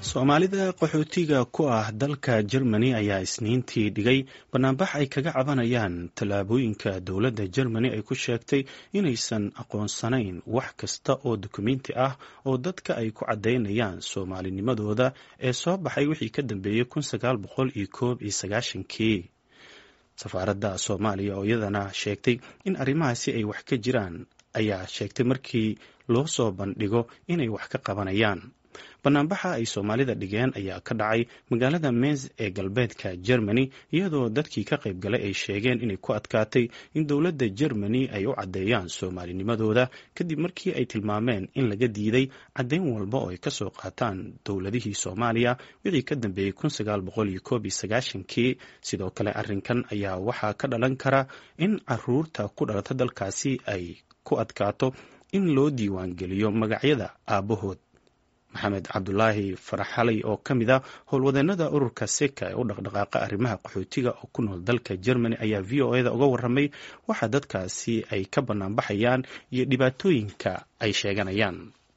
soomaalida qaxootiga ku ah dalka jermani ayaa isniintii dhigay banaanbax ay kaga cabanayaan tallaabooyinka dowladda jermani ay ku sheegtay inaysan aqoonsanayn wax kasta oo dukumenti ah oo dadka ay ku caddaynayaan soomaalinimadooda ee soo baxay wixii ka dambeeyey kun sagaal boqol iyo koob iyo sagaashankii safaaradda soomaaliya oo iyadana sheegtay in arrimahaasi ay wax ka jiraan ayaa sheegtay markii loo soo bandhigo inay wax ka qabanayaan banaanbaxa ay soomaalida dhigeen ayaa ka dhacay magaalada mens ee galbeedka germany iyadoo dadkii ka qayb galay ay sheegeen inay ku adkaatay in dowladda germany ay u caddeeyaan soomaalinimadooda kadib markii ay tilmaameen in laga diiday caddayn walba oo ay kasoo qaataan dowladihii soomaaliya wixii ka dambeeyey kun sagaal boqol iyo koob iyo sagaashankii sidoo kale arrinkan ayaa waxaa ka dhalan kara in caruurta ku dhalata dalkaasi ay ku adkaato in loo diiwaangeliyo magacyada aabahood maxamed cabdulaahi faraxalay oo ka mid a howlwadeenada ururka seka ee u dhaqdhaqaaqa arrimaha qaxootiga oo ku nool dalka germany ayaa v o eda uga waramay waxa dadkaasi ay ka banaanbaxayaan iyo dhibaatooyinka ay sheeganayaan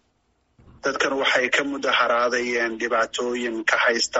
dadkan waxay ka mudaharaadayeen dhibaatooyin ka haysta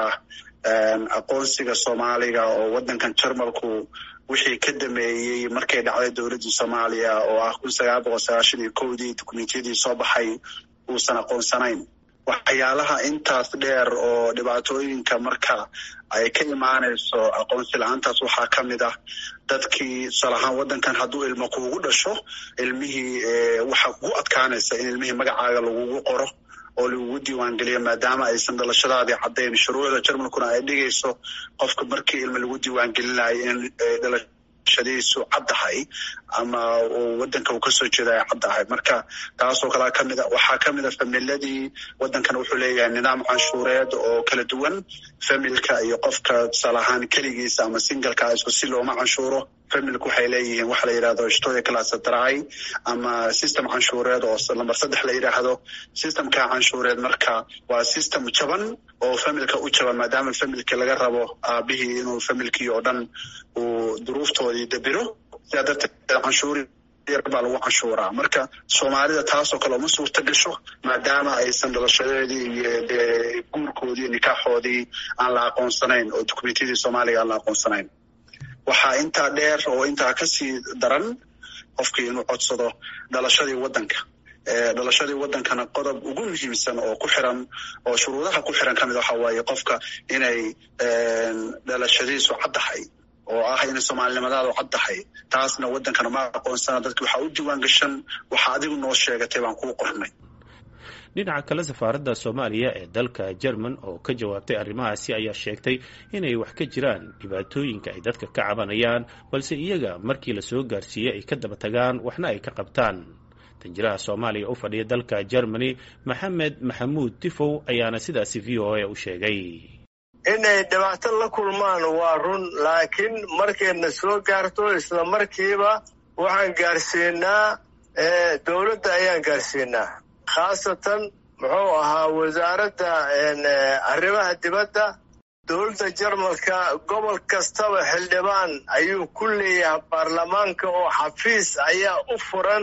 aqoonsiga soomaaliga oo wadankan jarmalku wixii ka dameeyey markay dhacday dowladdii soomaaliya oo ah kun sagaal boqol sagaashan iyo kowdii dukumentiyadii soo baxay uusan aqoonsanayn waxyaalaha intaas dheer oo dhibaatooyinka marka ay ka imaanayso aqoonsi la-aantaas waxaa ka mid ah dadkii tusaalahaan waddankan hadduu ilmo kuugu dhasho ilmihii waxaa kugu adkaanaysa in ilmihii magacaaga lagugu qoro oo lagugu diiwaangeliyo maadaama aysan dhalashadaadii caddayn shuruucda jarmalkuna ay dhigayso qofka markii ilmo lagu diiwaangelinayo in dhalashadiisu caddahay ama wadanka uu kasoo jeeda ay caddahay marka taasoo kalea kamid a waxaa kamid a familadii wadankan wuxuu leeyahay nidaam canshuureed oo kala duwan familka iyo qofka tusaale ahaan keligiisa ama singalka isku si looma canshuuro familku waxay leeyihiin waxa la yidhahdo shtoya classadry ama system canshuureed oo lamber saddex la yidhaahdo systemka canshuureed marka waa system jaban oo familka u jaban maadaama familki laga rabo aabihii inuu familkii oo dhan uu duruuftoodii dabiro sidaa darteed canshuuri baa lagu canshuuraa marka soomaalida taasoo kale uma suurta gasho maadaama aysan dhalashadeedii iyo dee guurkoodii nikaaxoodii aan la aqoonsanayn oo dukumentiyadii soomaaliga aan la aqoonsanayn waxaa intaa dheer oo intaa kasii daran qofkii inuu codsado dhalashadii waddanka dhalashadii waddankana qodob ugu muhiimsan oo ku xiran oo shuruudaha ku xiran kamid waxa waaye qofka inay dhalashadiisu caddahay oo ah inay soomaalinimadaadu caddahay taasna waddankana ma aqoonsana dadki waxaa u diiwaan gashan waxa adigu noo sheegatay baan kuu qornay dhinaca kale safaaradda soomaaliya ee dalka jerman oo ka jawaabtay arrimahaasi ayaa sheegtay inay wax ka jiraan dhibaatooyinka ay dadka ka cabanayaan balse iyaga markii la soo gaarsiiyey ay ka daba tagaan waxna ay ka qabtaan danjiraha soomaaliya u fadhiya dalka germany maxamed maxamuud tifow ayaana sidaasi v o a u sheegay inay dhibaato la kulmaan waa run laakiin markayna soo gaarto isla markiiba waxaan gaarsiinaa dowladda ayaan gaarsiinaa khaasatan muxuu ahaa wasaaradda arrimaha dibadda dowladda jarmalka gobol kastaba xildhibaan ayuu ku leeyahay baarlamaanka oo xafiis ayaa u furan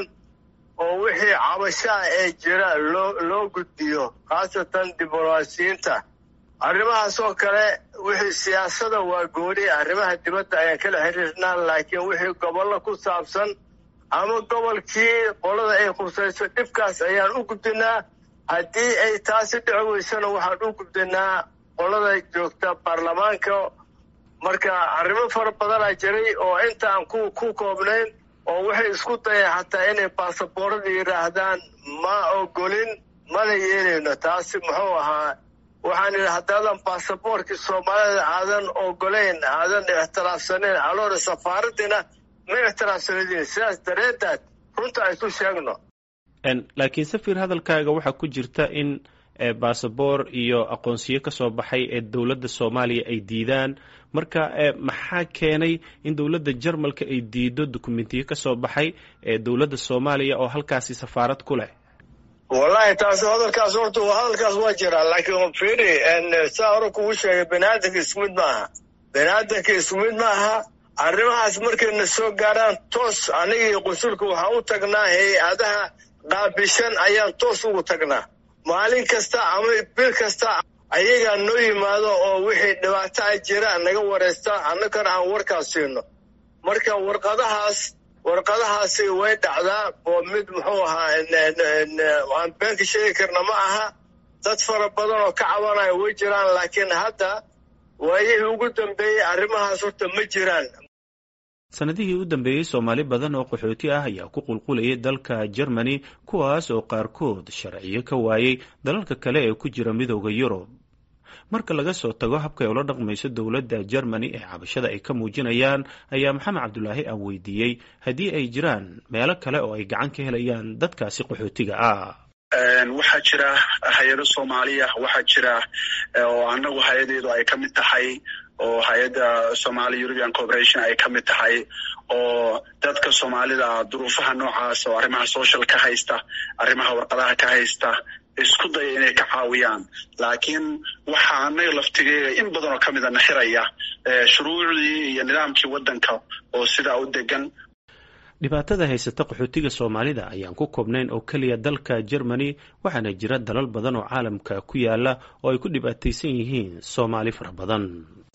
oo wixii cabashaa ee jira loo loo gudbiyo khaasatan diblomaasiyiinta arrimahaas oo kale wixii siyaasada waa gooni arrimaha dibadda ayaan kala xiriirnaa laakiin wixii gobollo ku saabsan ama gobolkii qolada ay khusayso dhibkaas ayaan u gudbinaa haddii ay taasi dhici weysana waxaan u gudbinaa qolada joogta baarlamaanka marka arrimo fara badanaa jiray oo intaan ku ku koobnayn oo waxay isku dayeen xataa inay baasaboorada yidhaahdaan ma ogolin mana yeelayno taasi muxuu ahaa waxaan idhi haddaadan baasaboorkii soomaalida aadan ogolayn aadan ixtiraafsanayn aloora safaaraddina ma ixtiraafsanadin sidaas dareedaad runta aysu sheegno laakiin safir hadalkaaga waxaa ku jirta in baasaboor iyo aqoonsiyo ka soo baxay ee dowladda soomaaliya ay diidaan marka maxaa keenay in dowladda jarmalka ay diido dukumentiyo ka soo baxay ee dowladda soomaaliya oo halkaasi safaarad ku leh wallahi taas hadalkaas horta hadalkaas waa jiraa laakiin firi saa hore kugu sheegay baniaadanka isku mid maaha baniaadanka isku mid maaha arrimahaas markayna soo gaaraan toos anigii qunsulka waxaa u tagnaa hay-adaha qaabishan ayaan toos ugu tagnaa maalin kasta ama bil kasta ayagaa noo yimaado oo wixii dhibaato a jira naga waraysta annagana aan warkaas siino marka warqadahaas warqadahaasi way dhacdaa oo mid muxuu ahaa aan beenka sheegi karna ma aha dad fara badan oo ka cabanaya way jiraan laakiin hadda waayihii ugu dambeeyey arrimahaas horta ma jiraan sanadihii u dambeeyey soomaali badan oo qaxooti ah ayaa ku qulqulayay dalka germany kuwaas oo qaarkood sharciyo ka waayey dalalka kale ee ku jira midooda yurub marka laga soo tago habka ay ula dhaqmayso dowladda germany ee cabashada ay ka muujinayaan ayaa maxamed cabdulaahi aan weydiiyey haddii ay jiraan meelo kale oo ay gacan ka helayaan dadkaasi qaxootiga ah waxaa jira hay-ado soomaaliya waxaa jira oo annagu hay-adeedu ay ka mid tahay oo hay-adda somali european corporation ay ka mid tahay oo dadka soomaalida duruufaha noocaas oo arrimaha social ka haysta arrimaha warqadaha ka haysta isku daya inay ka caawiyaan laakiin waxaa annaga laftigeega in badan oo ka mida naxiraya shuruucdii iyo nidaamkii waddanka oo sidaa u degan dhibaatada haysata qaxootiga soomaalida ayaan ku koobnayn oo keliya dalka germany waxaana jira dalal badan oo caalamka ku yaala oo ay ku dhibaataysan yihiin soomaali fara badan